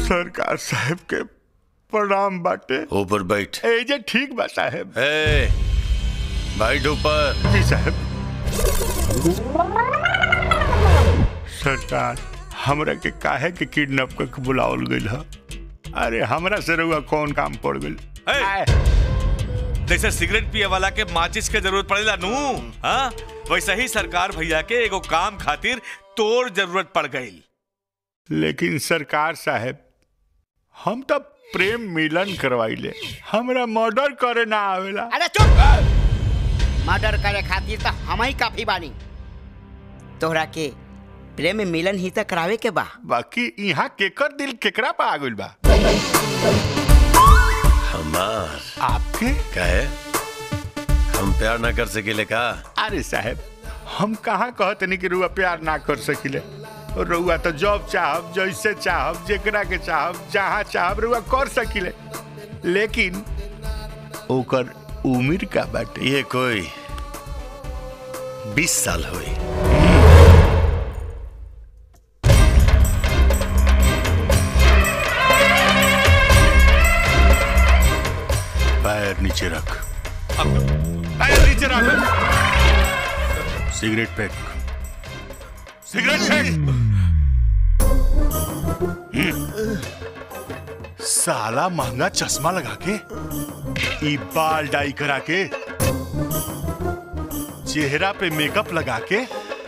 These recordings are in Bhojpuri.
सरकार साहब के प्रणाम बाटे ऊपर बैठ ए जे ठीक बा साहब ए बैठ ऊपर जी साहब सरकार हमरा के काहे के किडनैप करके बुलावल गइल ह अरे हमरा से रउआ कौन काम पड़ गइल ए! आए, जैसे सिगरेट पिए वाला के माचिस के जरूरत पड़ेला नू हाँ वैसे ही सरकार भैया के एगो काम खातिर तोर जरूरत पड़ गई लेकिन सरकार साहब हम तो प्रेम मिलन करवाइले हमरा मर्डर करे ना आवेला अरे चुप मर्डर करे खातिर तो हम ही काफी बानी तोहरा के प्रेम मिलन ही तो करावे के बा बाकी यहाँ केकर दिल केकरा पे आ गइल बा हमार आपके कहे हम प्यार ना कर सकेले का अरे साहब हम कहाँ कहते नहीं कि रुआ प्यार ना कर सकिले और रुआ तो जब चाहब जैसे चाहब जेकरा के चाहब जहाँ चाहब रुआ कर सकिले लेकिन ओकर उम्र का बाटे ये कोई बीस साल हुई पैर नीचे रख पैर नीचे रख सिगरेट फेंक सिगरेट फेंक हम्म। साला महंगा चश्मा लगा के ई बाल डाई करा के चेहरा पे मेकअप लगा के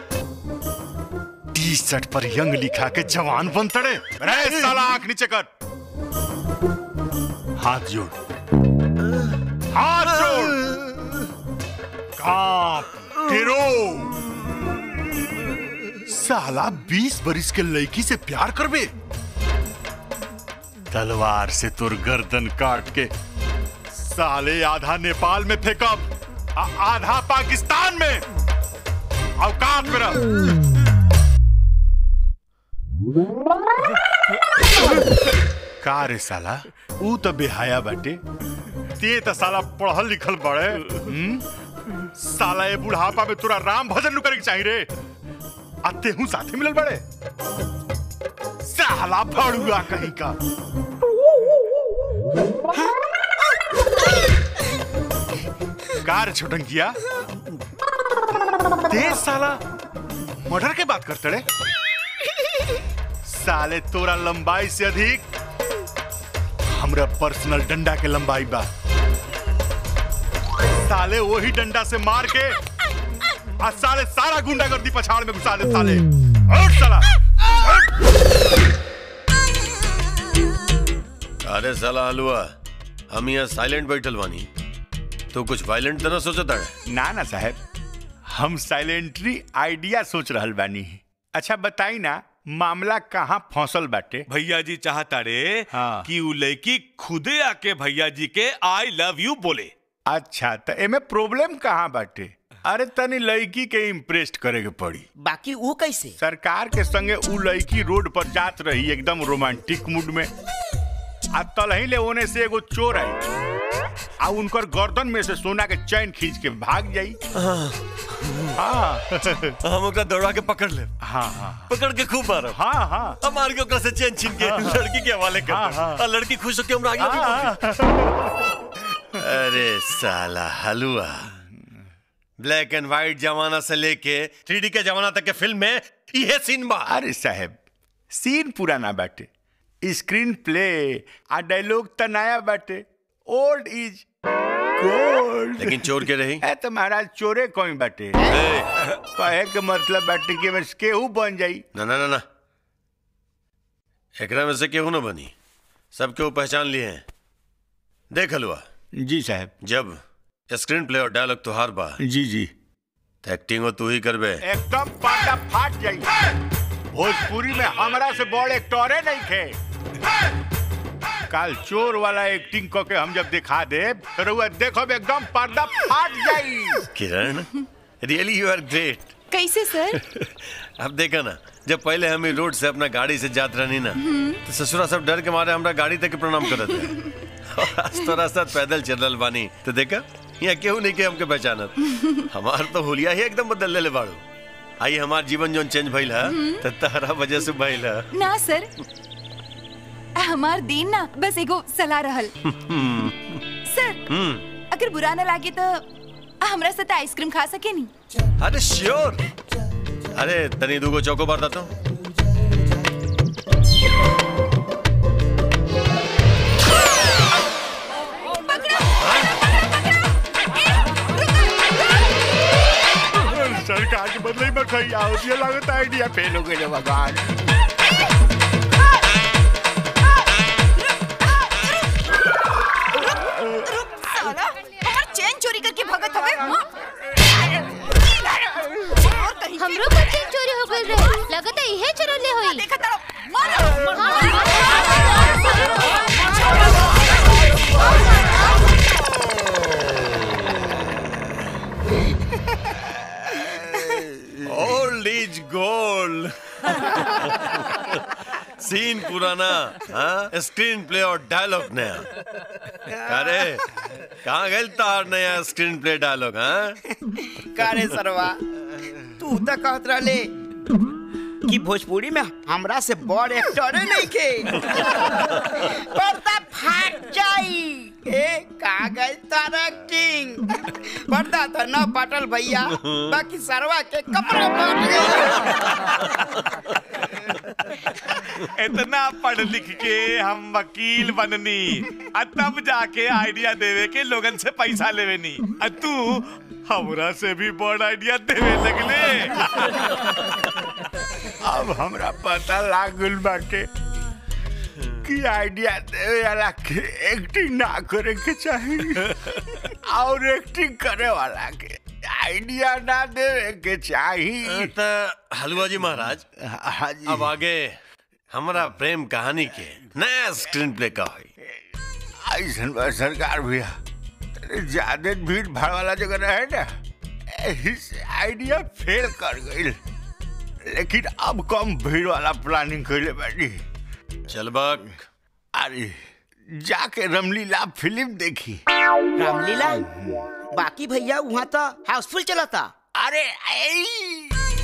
टी शर्ट पर यंग लिखा के जवान बनतड़े अरे साला आंख नीचे कर हाथ जोड़ हाथ जोड़ कांप गिरो साला बीस बरिस के लड़की से प्यार करबे तलवार से तुर गर्दन काट के साले आधा नेपाल में फेंकब आ- आधा पाकिस्तान में औकात में रह का रे साला ऊ तो बेहाया बाटे ते तो साला पढ़ल लिखल बड़े हम्म? साला ये बुढ़ापा में तोरा राम भजन नु करे के चाहिए रे आ तेहू साथे मिलल बड़े साला भड़ुआ कहीं का कार छोटंकिया ते साला मर्डर के बात करते रे साले तोरा लंबाई से अधिक हमरा पर्सनल डंडा के लंबाई बा साले वही डंडा से मार के आ साले सारा गुंडागर्दी पछाड़ में घुसा दे साले और साला अरे साला हलुआ हम यहाँ साइलेंट बैठल बानी तो कुछ वायलेंट तो ना सोचता है ना ना साहब हम साइलेंटली आइडिया सोच रहल बानी अच्छा बताई ना मामला कहाँ फंसल बाटे भैया जी चाहता रे हाँ। कि उ लड़की खुदे आके भैया जी के आई लव यू बोले अच्छा तो एमे प्रॉब्लम कहाँ बाटे अरे तनी लड़की के इम्प्रेस करे के पड़ी बाकी वो कैसे सरकार के संगे उ लड़की रोड पर जात रही एकदम रोमांटिक मूड में आ तलही ले ओने से एगो चोर आई आ उनकर गर्दन में से सोना के चैन खींच के भाग जाई हाँ हम ओकरा दौड़ा के पकड़ ले हाँ हाँ पकड़ के खूब मारब हाँ हाँ हम मार के ओकरा से चैन छीन के लड़की के हवाले कर हाँ, देब। हाँ। और लड़की खुश होके हमरा आगे हाँ, भी अरे साला हलुआ ब्लैक एंड व्हाइट जमाना से लेके थ्री के जमाना तक के फिल्म में ये सीन बा अरे साहब सीन पुराना बाटे स्क्रीन प्ले आ डायलॉग त नया बाटे ओल्ड इज गोल्ड लेकिन चोर के रही ए तो महाराज चोरे कोई बाटे ए, कहे के मतलब बाटे कि बस केहू बन जाई ना ना ना ना एकरा में से केहू न बनी सब केहू पहचान लिए हैं देख हलुआ जी साहब जब स्क्रीन प्ले और डायलॉग तुहार बा जी जी तो एक्टिंग तू ही करबे एकदम पाटा फाट जाई भोजपुरी में हमरा से बड़ एक्टरे नहीं थे कल चोर वाला एक्टिंग क के हम जब दिखा दे तो रउआ देखो एकदम पर्दा फाट जाई Kiran really you are great कैसे सर अब देखा ना जब पहले हम ई रोड से अपना गाड़ी से जात रहनी ना तो ससुरा सब डर के मारे हमरा गाड़ी तक के प्रणाम करत है और आज तोरा साथ पैदल चल रहल बानी तो देखा यहाँ केहू नहीं के हमके पहचानत हमार तो हुलिया ही एकदम बदल ले बाड़ू आई हमार जीवन जोन चेंज भइल है तो तहरा वजह से भइल है ना सर हमार दिन ना बस एगो सलाह रहल सर हम्म अगर बुरा ना लागे तो हमरा साथ आइसक्रीम खा सके नी अरे श्योर अरे तनी दूगो चौको बार दातो सरकार के बदले में कहीं आओ ये लागत आइडिया फेल हो गए भगवान साला हमार चेन चोरी करके भगत हवे हाँ? और कहीं के- हमरो पर चेन चोरी हो गइल रहे लगत है इहे चोरले होई देखा तारा मारो ओल्ड इज गोल्ड सीन पुराना हाँ स्क्रीन प्ले और डायलॉग नया अरे कहाँ गए तार नया स्क्रीन प्ले डायलॉग हाँ कारे सरवा तू तो कहत रहले कि भोजपुरी में हमरा से बड़ एक्टर नहीं के पर्दा फाट जाई ए का गई तार एक्टिंग पर्दा तो न पाटल भैया बाकी सरवा के कपड़ा पाट गया इतना पढ़ लिख के हम वकील बननी आ तब जाके आइडिया देवे के लोगन से पैसा लेवे नी आ तू हमरा से भी बड़ आइडिया देवे लगले अब हमरा पता लागल बाटे कि आइडिया देवे वाला के एक्टिंग ना करे के चाहिए और एक्टिंग करे वाला के आइडिया ना देवे के चाहिए तो हलवा जी महाराज हाँ जी अब आगे हमारा प्रेम कहानी के नया स्क्रीन प्ले का हुई ऐसन बा सरकार भैया तेरे ज्यादा भीड़ भाड़ वाला जगह रहे ना एही से आइडिया फेल कर गई लेकिन अब कम भीड़ वाला प्लानिंग कैले बानी चल बक अरे जाके रमलीला फिल्म देखी रामलीला बाकी भैया वहाँ तो हाउसफुल चलता अरे ऐ!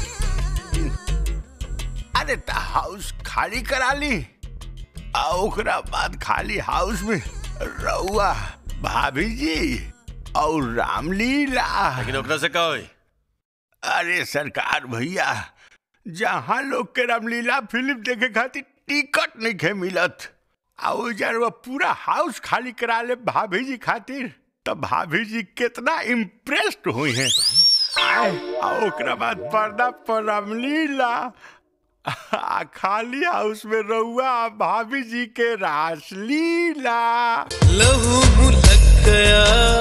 अरे त हाउस खाली करा ली आ ओकरा बाद खाली हाउस में रउआ भाभी जी और रामलीला लेकिन ओकरा से का हुई अरे सरकार भैया जहाँ लोग के रामलीला फिल्म देखे खातिर टिकट नहीं खे मिलत आ वो जरवा पूरा हाउस खाली करा ले भाभी जी खातिर तो भाभी जी कितना इम्प्रेस्ड हुई हैं आए, आ ओकरा बाद पर्दा पर रामलीला आ खाली हाउस में रहुआ आ भाभी जी के रासलीला लहू मुलक गया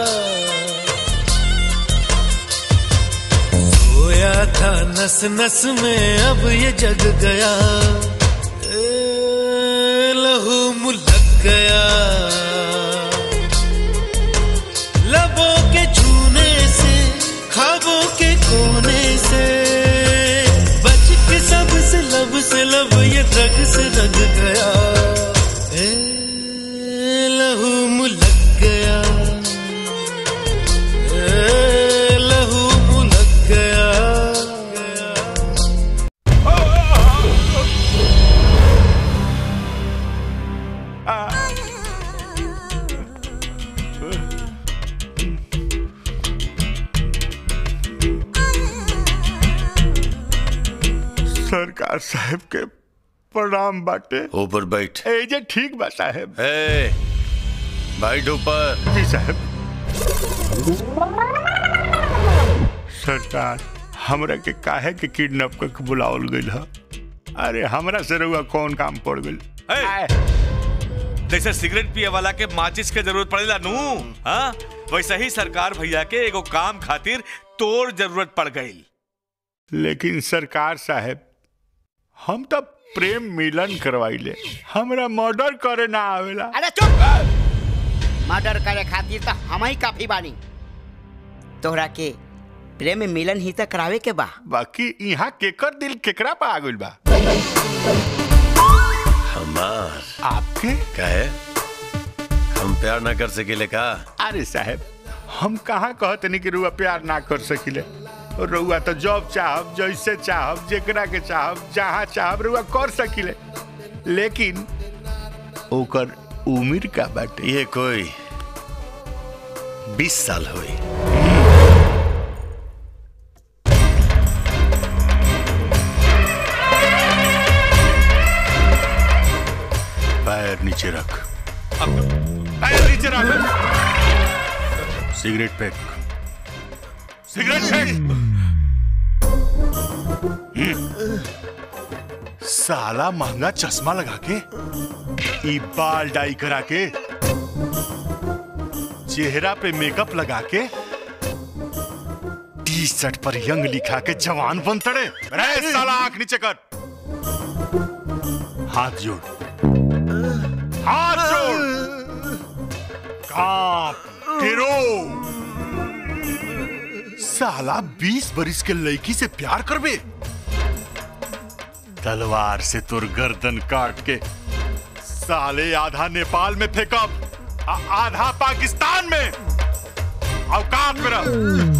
सोया था नस नस में अब ये जग गया ए, लहू मुलक गया लबों के छूने से खाबों के कोने से बच के सबसे लब से लब ये रग से रग गया ए, लहू मुलक गया ए, लहू मुलक गया सरकार साहब के प्रणाम बाटे ऊपर बैठ ए जे ठीक बा साहब ए बैठ ऊपर जी साहब सरकार हमरा के काहे के किडनैप करके बुलावल गइल ह अरे हमरा से रउआ कौन काम पड़ गइल ए! आए, जैसे सिगरेट पिए वाला के माचिस के जरूरत पड़ेला नू हाँ वैसे ही सरकार भैया के एगो काम खातिर तोर जरूरत पड़ गई लेकिन सरकार साहब हम तो प्रेम मिलन करवाइले हमरा मर्डर करे ना आवेला अरे चुप मर्डर करे खातिर तो हम ही काफी बानी तोहरा के प्रेम मिलन ही तक करावे के बा बाकी यहाँ केकर दिल केकरा पे आ गइल बा हमार आपके कहे हम प्यार ना कर सकेले का अरे साहब हम कहाँ कहते नहीं कि रुआ प्यार ना कर सकिले रुआ तो जॉब चाहब जैसे चाहब जेकरा के चाहब जहाँ चाहब रुआ कर सकिले लेकिन ओकर उम्र का बाटे ये कोई बीस साल हुई पैर नीचे रख पैर नीचे रख सिगरेट फेंक सिगरेट फेंक हम्म। साला महंगा चश्मा लगा के ई बाल डाई करा के चेहरा पे मेकअप लगा के टी शर्ट पर यंग लिखा के जवान बनतड़े रे साला आंख नीचे कर हाथ जोड़ हाथ जोड़ कांप गिरो साला बीस बरिस के लड़की से प्यार करबे तलवार से तुर गर्दन काट के साले आधा नेपाल में फेंकब आ- आधा पाकिस्तान में औकात में रह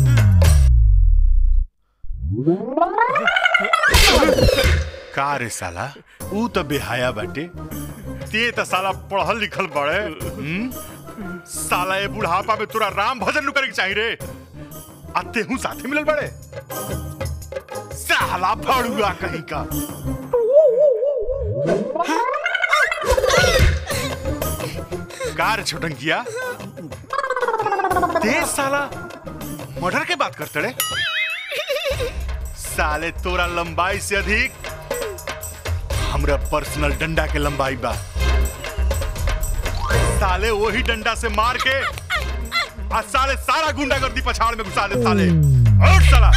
का रे साला ऊ तो बेहाया बाटे ते तो साला पढ़ल लिखल बड़े हम्म? साला ये बुढ़ापा में तोरा राम भजन नु करे के चाहिए रे आ तेहू साथे मिलल बड़े साला भड़ुआ कहीं का कार छोटन किया ते साला मर्डर के बात करते रे साले तोरा लंबाई से अधिक हमरा पर्सनल डंडा के लंबाई बा साले वही डंडा से मार के आ साले सारा गुंडागर्दी पछाड़ में घुसा दे साले और साला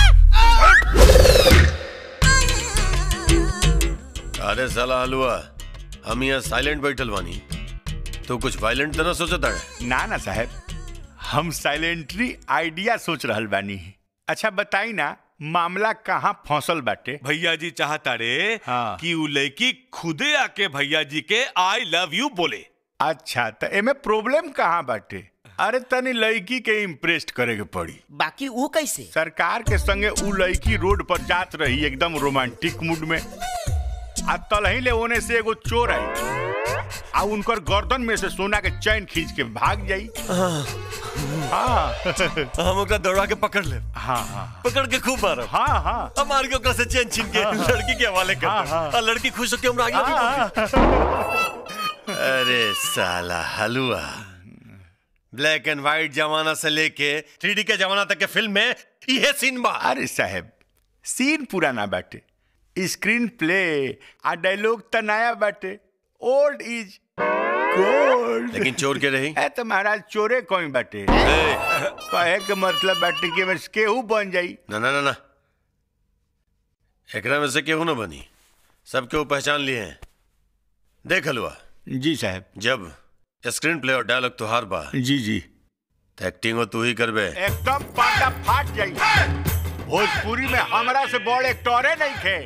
अरे साला हलवा हम यहाँ साइलेंट बैठल बानी तो कुछ वायलेंट तो ना सोचता है ना ना साहब हम साइलेंटली आइडिया सोच रहल बानी अच्छा बताई ना मामला कहाँ फंसल बाटे भैया जी चाहता रे हाँ। कि उ लड़की खुदे आके भैया जी के आई लव यू बोले अच्छा तो एमे प्रॉब्लम कहाँ बाटे अरे तनी लड़की के इम्प्रेस करे के पड़ी बाकी वो कैसे सरकार के संगे उ लड़की रोड पर जात रही एकदम रोमांटिक मूड में आ तलही ले ओने से एगो चोर आई आ उनकर गर्दन में से सोना के चैन खींच के भाग जाई हाँ हम ओकरा दौड़ा के पकड़ ले हाँ हाँ पकड़ के खूब मारब हाँ हाँ हम मार के ओकरा से चैन छीन के लड़की के हवाले कर हाँ, देब। हाँ। और लड़की खुश होके हमरा आगे लगी अरे साला हलवा ब्लैक एंड व्हाइट जमाना से लेके थ्री के जमाना तक के फिल्म में ये सीन बा अरे साहब सीन पुराना बाटे स्क्रीन प्ले आ डायलॉग त नया बाटे ओल्ड इज गोल्ड लेकिन चोर के रही ए तो महाराज चोरे कोई बाटे ए, कहे के मतलब बाटे कि बस केहू बन जाई ना ना ना ना एकरा में से केहू ना बनी सब केहू पहचान लिए हैं देख हलवा जी साहब जब स्क्रीन प्ले और डायलॉग तुहार बा जी जी तो एक्टिंग तू ही करबे एकदम पाटा फाट जाई भोजपुरी में हमरा से बड़ एक्टरे नहीं थे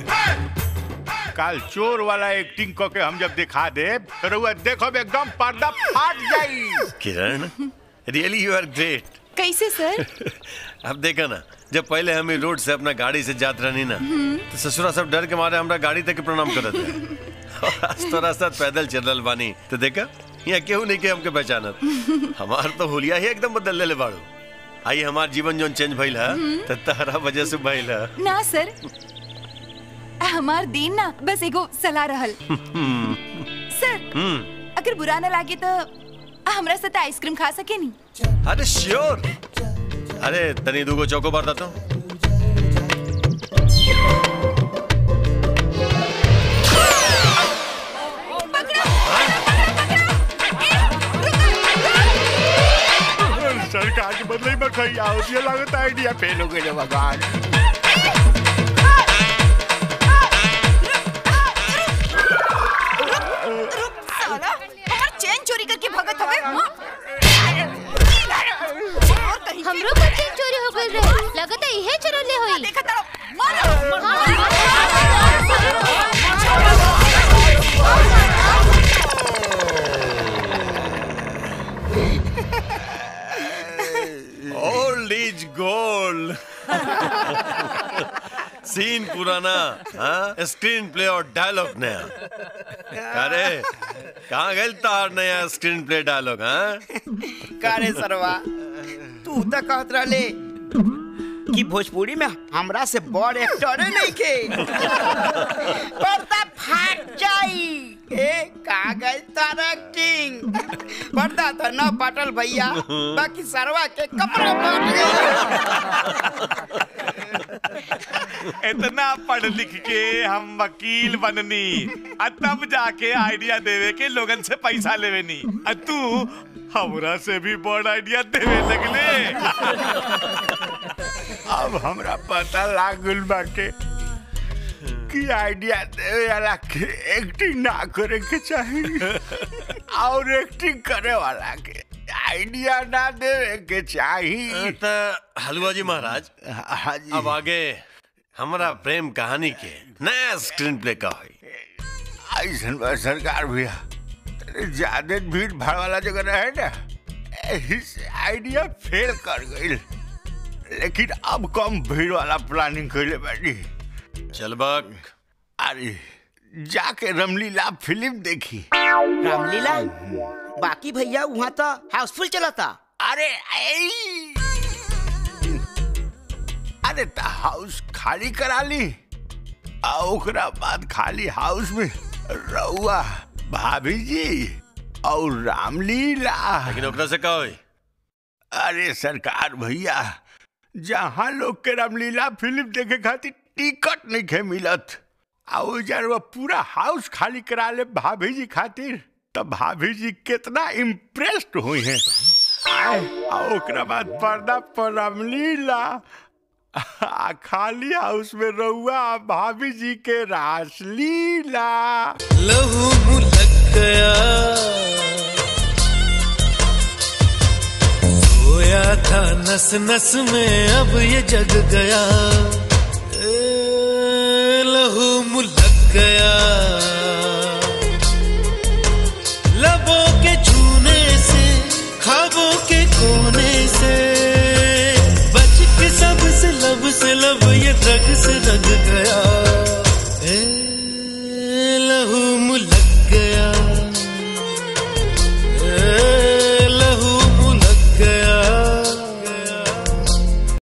काल चोर वाला एक्टिंग क के हम जब दिखा दे तो रउआ देखो एकदम पर्दा फाट जाई Kiran really you are great कैसे सर अब देखा ना जब पहले हम ई रोड से अपना गाड़ी से जात रहनी ना तो ससुरा सब डर के मारे हमरा गाड़ी तक के प्रणाम करत रहे और आज तो रास्ता पैदल चल रहल बानी तो देखा यहाँ केहू नहीं के हमके पहचानत हमार तो हुलिया ही एकदम बदल ले ले बाड़ू आई हमार जीवन जोन चेंज भइल है तो तारा वजह से भइल है ना सर हमार दिन ना बस एगो सलाह रहल सर हम्म अगर बुरा ना लागे तो हमरा साथ आइसक्रीम खा सके नी अरे श्योर अरे तनी दूगो चौको बार देता सरकार के बदले में कहीं आओ ये लागत आइडिया फेल हो गए भगवान साला हमार चेन चोरी करके भगत हवे हाँ? और कहीं के- हमरो पर चेन चोरी हो गइल रहे लगता इहे चोरले होई देखा तारा मारो हाँ, ओल्ड इज गोल्ड सीन पुराना हाँ स्क्रीन प्ले और डायलॉग नया अरे कहाँ गए तार नया स्क्रीन प्ले डायलॉग हाँ कारे सरवा तू तो कहत रहले कि भोजपुरी में हमरा से बड़ एक्टर नहीं के पर्दा फाट जाई ए कहाँ गई तार एक्टिंग पर्दा तो न पाटल भैया बाकी सरवा के कपड़ा फाट गई इतना पढ़ लिख के हम वकील बननी आ तब जाके आइडिया देवे के लोगन से पैसा लेवेनी आ तू हमरा से भी बड़ आइडिया देवे लगले अब हमरा पता लाग गइल बाटे कि आइडिया देवे वाला के एक्टिंग ना करे के चाहिए और एक्टिंग करे वाला के आइडिया ना देवे के चाहिए तो हलवा जी महाराज हाँ जी अब आगे हमारा प्रेम कहानी के नया स्क्रीन प्ले का हुई ऐसन बा सरकार भैया ज्यादा भीड़ भाड़ वाला जगह रहे ना एही से आइडिया फेल कर गई लेकिन अब कम भीड़ वाला प्लानिंग कैले बाटी चल बक अरे जाके रमलीला फिल्म देखी रामलीला बाकी भैया वहाँ तो हाउसफुल चला था अरे ऐ! अरे त हाउस खाली करा ली आ ओकरा बाद खाली हाउस में रउआ भाभी जी और रामलीला लेकिन ओकरा से का हुई अरे सरकार भैया जहाँ लोग के रामलीला फिल्म देखे खातिर टिकट नहीं खे मिलत आ वो जार वो पूरा हाउस खाली करा ले भाभी जी खातिर तब भाभी जी कितना इम्प्रेस्ड हुई हैं आए, आ ओकरा बाद पर्दा पर रामलीला आ खाली हाउस में रहुआ आ भाभी जी के रासलीला लहू मुलक गया सोया था नस नस में अब ये जग गया ए, लहू मुलक गया लबों के छूने से खाबों के कोने से बच के सब से लब से लब ये ड्रग से